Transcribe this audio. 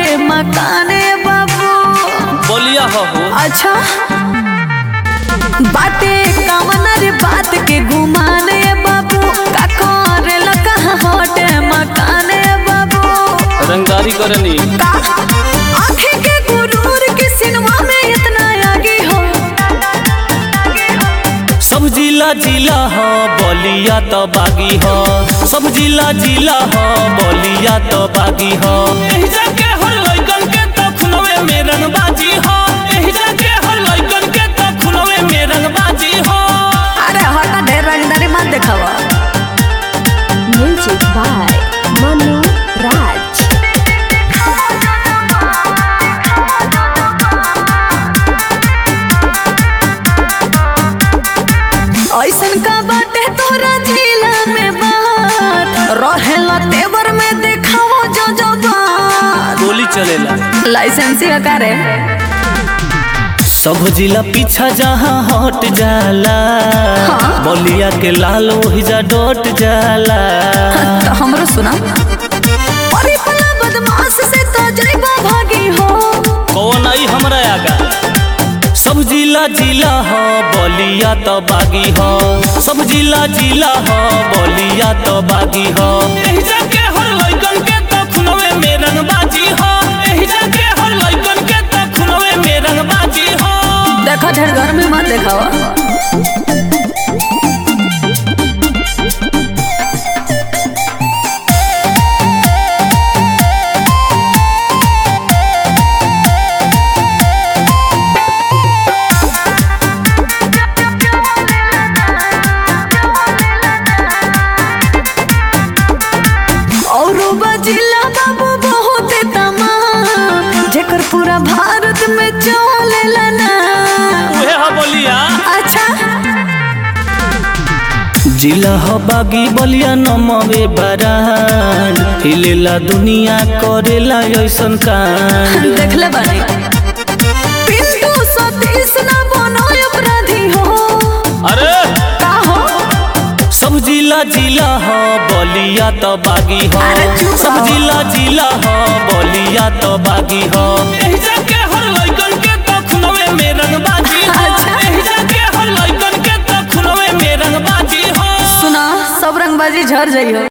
हटे मकाने बाबू बोलिया हो हो अच्छा बाटे कवन रे बात के घुमाने बाबू का करेला कहाँ हटे मकाने बाबू रंगदारी करनी का आँखें के गुरूर के सिनेमा में इतना आगे हो सब जिला जिला हो बोलिया तो बागी हो सब जिला जिला हो बोलिया तो बागी हो एही जाके हर लइकन के तो खुलवे में रंगबाजी हो एही जाके हर लइकन के तो खुलवे में रंगबाजी हो अरे हटा ढेर रंगदारी मत देखावा Music by Manu Raj. ऐसन का बाटे तोरा जिला में बात रहेला तेवर में देखाओ जो जो बात गोली चलेला लाइसेंसी का रे सब जिला पीछा जहाँ हट जाला हाँ। बोलिया के लाल वही जा डोट जाला तो हमरो सुना अरे पला बदमाश से तो जइबा भागी हो कौन आई हमरा आगा सब जिला जिला हो बोलिया तो बागी हो सब जिला जिला हो बोलिया तो बागी हो एही जाके हर लइकन के तो खुलवे में रंगबाजी हो एही जाके हर लइकन के तो खुलवे में रंगबाजी हो देखा ढेर घर में मत देखावा औरो बजिला बाबू बहुत तमाम जेकर पूरा भारत में चलेला ना उहे हो बोलिया अच्छा जिला हो बागी बोलिया नमवे बरान हिलेला दुनिया करेला ऐसन कांड देखले बानी पिंटू सतीश ना बनो अपराधी हो अरे का हो सब जिला जिला हो बोलिया तो बागी हो अरे चुप सब रहो। जिला जिला हो बोलिया तो बागी हो एही जाके हर लइकन के तो खुलवे में रंगबाजी हो अच्छा। एही जाके हर लइकन के तो खुलवे में रंगबाजी हो सुना सब रंगबाजी झड़ जाइयो